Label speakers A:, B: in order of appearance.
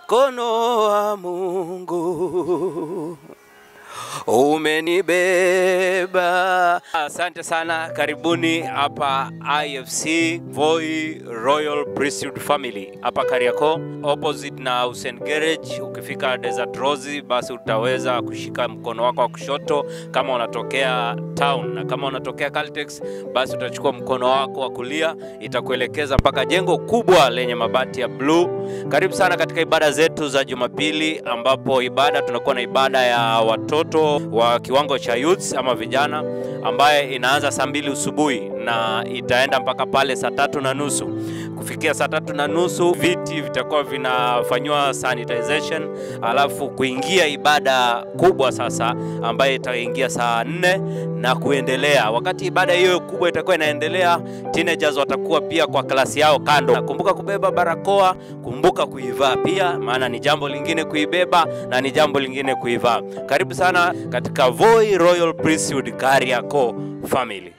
A: mkono wa Mungu umenibeba. Asante sana, karibuni hapa IFC Voi Royal Priesthood Family hapa Kariakoo, opposite na Hussein Garage. Ukifika Desert Rose, basi utaweza kushika mkono wako wa kushoto kama unatokea town, na kama unatokea Caltex, basi utachukua mkono wako wa kulia, itakuelekeza mpaka jengo kubwa lenye mabati ya bluu. Karibu sana katika ibada zetu za Jumapili, ambapo ibada tunakuwa na ibada ya watoto wa kiwango cha youths ama vijana ambaye inaanza saa mbili usubuhi na itaenda mpaka pale saa tatu na nusu. Kufikia saa tatu na nusu viti vitakuwa vinafanyiwa sanitization, alafu kuingia ibada kubwa sasa ambaye itaingia saa nne na kuendelea. Wakati ibada hiyo kubwa itakuwa inaendelea, teenagers watakuwa pia kwa klasi yao kando. Kumbuka kubeba barakoa, kumbuka kuivaa pia, maana ni jambo lingine kuibeba na ni jambo lingine kuivaa. Karibu sana katika Voi Royal Priesthood Kariakoo family.